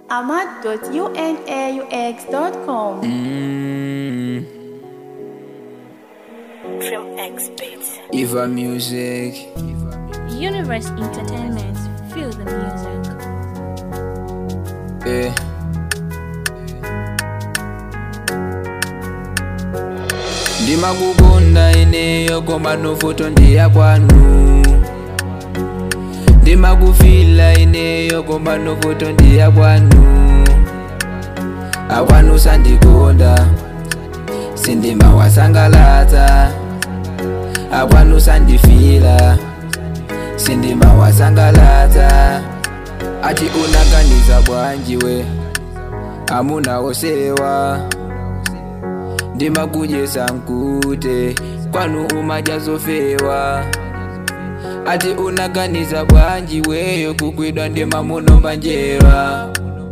ahmad.unaux.com. Mm, Trim X Beats. Eva Music. Universe Entertainment. Feel the music. Eh. ndimakukunda ineyo koma nofoto ndiya kwanu ndimakufila ineyo koma nofoto ndiya kwanu akwanu sandikonda sindima wasangalatsa akwanu sandifila sindima wasangalatsa ati unaganiza bwanjiwe amunawosewa ndimakujesa nkute kwanu umajazofewa ati unaganiza bwanjiweyo kukwidwa ndimamunomba njerwa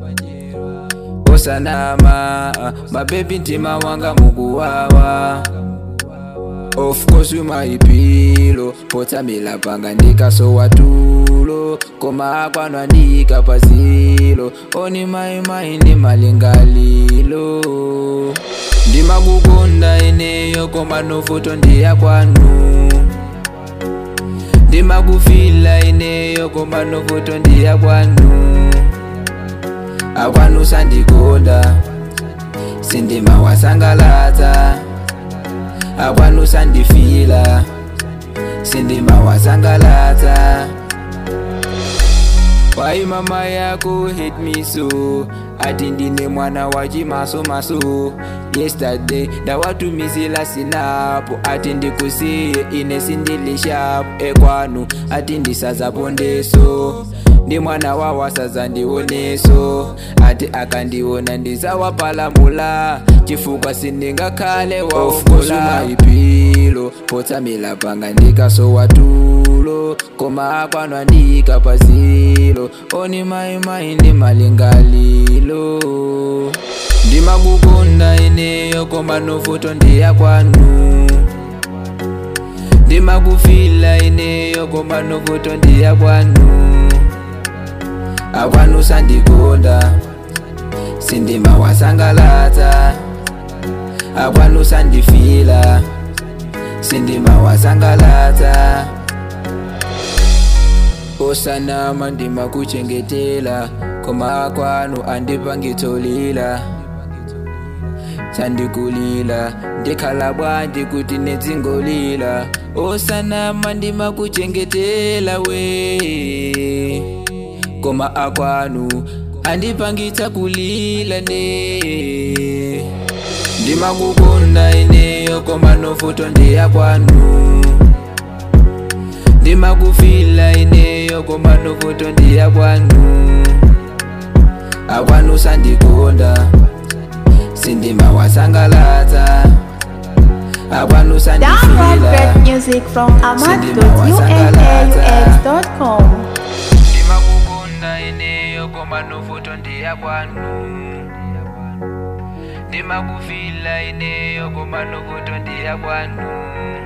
osanama mabebi ntima wanga mukuwawa of course umaipilo potsamila panga ndikasowa tulo koma akwanu andika pasilo oni maimai ndi malingalilo ndimakukunda ineyo koma nofoto ndiya kwanu ndimakufila ineyo koma nofoto ndiya kwanu akwanu sandikonda sindima wasangalatsa akwanu sandifila sindima wasangalatsa wai mama yako hate me so ati ndine mwana wa chimasomaso yesterday ndawatumisila sinapo ati ndikusiye ine sindilishapo ekwanu ati ndisazapondeso ndi mwana wa wasaza ndioneso ati akandiona ndizawapalamula chifukwa sindingakhale waufulaipilo potsamila panga ndikasowa tulo koma akwanu andika pasilo oni maimai ndi malingalilo ndimakukunda ineyo koma nofoto ndiya kwanu ndimakufila ineyo koma nofoto ndiya kwanu akwanu sandikonda sindima wasangalatsa akwanu sandifila sindima wasangalatsa osanama ndimakuchengetela koma akwanu andipangitsolila sandikulila ndikhala bwanji kuti nedzingolila osanama ndimakuchengetela we koma akwanu andipangitsa kulila ne ndimakukunda ineyo koma nofoto ndiya kwanu ndimakufila ineyo koma nofoto ndiya kwanu akwanu sandikonda sindima wasangalatsa akwanu Download sandifila great music from ahmad.unaux.com. ndimakukunda ineyo koma nofoto ndiya kwanu ndimakufila ineyo koma nofoto ndiya kwanu